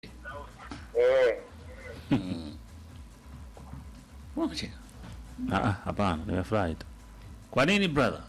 Eh, Unacheka. Ah, ah, hapana, nimefurahi tu. Kwa nini brother?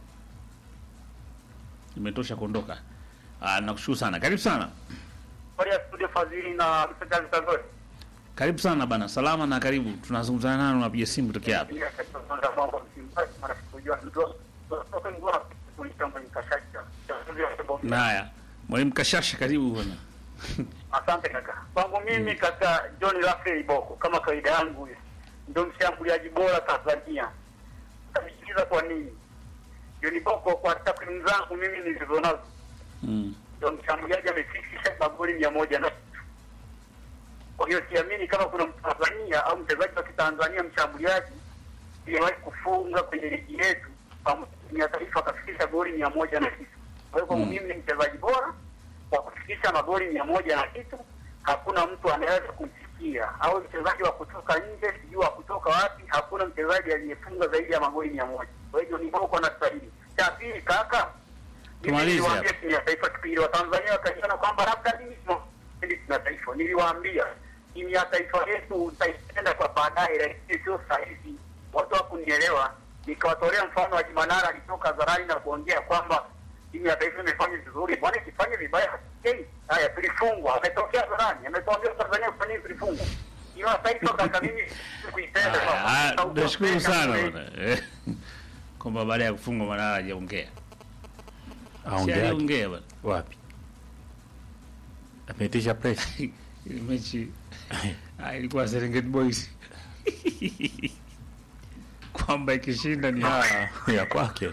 Imetosha kuondoka. Ah, nakushukuru sana. Karibu sana. habari ya studio Fadhili na Msajali Tazori. Karibu sana bana. Salama na karibu. Tunazungumzana nani unapiga simu kutokea hapa? Pia katika kwanza mambo msimbaji mara kujua ndio kutoka ngwa kulitamba nikashaka. Haya. Mwalimu Kashasha karibu bwana. Asante kaka. Kwangu mimi kaka John Rafael Boko kama kawaida yangu ndio mshambuliaji bora Tanzania. Utanisikiliza kwa nini? John Boko kwa takwimu zangu mimi nilizonazo Mm. ndio mshambuliaji amefikisha magoli mia moja na kwa hiyo siamini kama kuna Mtanzania au mchezaji wa Kitanzania mshambuliaji aliyewahi kufunga kwenye ligi yetu pamoja ya taifa akafikisha goli mia moja na kitu. Kwa hiyo kwangu Mm. mimi ni mchezaji bora kwa kufikisha magoli mia moja na kitu, hakuna mtu anaweza kumfikia, au mchezaji wa kutoka nje, sijui wa kutoka wapi, hakuna mchezaji aliyefunga zaidi ya magoli mia moja. Kwa hiyo ni boko na stahili. Cha pili kaka, Tumalize niliwaambia hapa. timu ya taifa kipindi wa Tanzania wakaiona kwamba labda mimi sipendi timu ya taifa. Niliwaambia timu ya taifa yetu utaipenda kwa baadaye, lakini sio sasa hivi. Watu hakunielewa, nikawatolea mfano wa Jimanara alitoka hadharani na kuongea kwamba timu ya taifa imefanya vizuri, bwana ikifanya vibaya hasikei. Haya, tulifungwa, ametokea hadharani, ametuambia Tanzania kufanya nini, tulifungwa. Timu ya taifa kaka, mimi sikuipenda Haya, kwa haya, sababu Nashukuru napenda sana kweli. bwana. Eh, Kwamba baada ya kufungwa Manara hajaongea. Si Aongeaje? aliongea bwana. Wapi? Ameitisha press. Ile mechi ah, ilikuwa Serengeti Boys. Kwamba ikishinda ni hawa. Ah, ya kwake.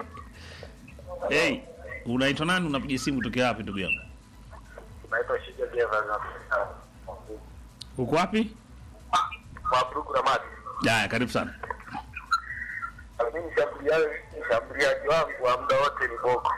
Hey, unaitwa nani? Unapiga simu kutokea wapi ndugu yangu? Naitwa Shija Jeva na Uko wapi? Mabruku Ramadi. Haya, karibu sana. Mimi mshambuliaji mshambuliaji wangu wa muda wote ni Boko.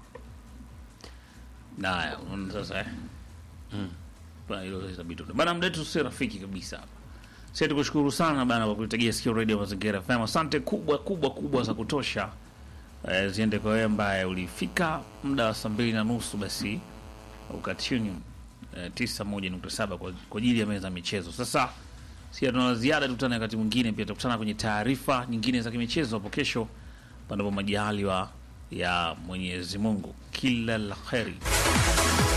Haya, unaona sasa eh. Bana hilo sasa bitu. Bana muda wetu si rafiki kabisa hapa. Sisi tukushukuru sana bana kwa kuitegea sikio Radio Mazingira FM. Asante kubwa kubwa kubwa za kutosha. Eh, ziende kwa wewe ambaye ulifika muda wa saa mbili na nusu basi ukatune eh, tisa moja nukta saba kwa kwa ajili ya meza ya michezo. Sasa si tuna ziada, tukutane wakati mwingine, pia tutakutana kwenye taarifa nyingine za kimichezo hapo kesho, panapo majaliwa ya Mwenyezi Mungu. Kila la kheri.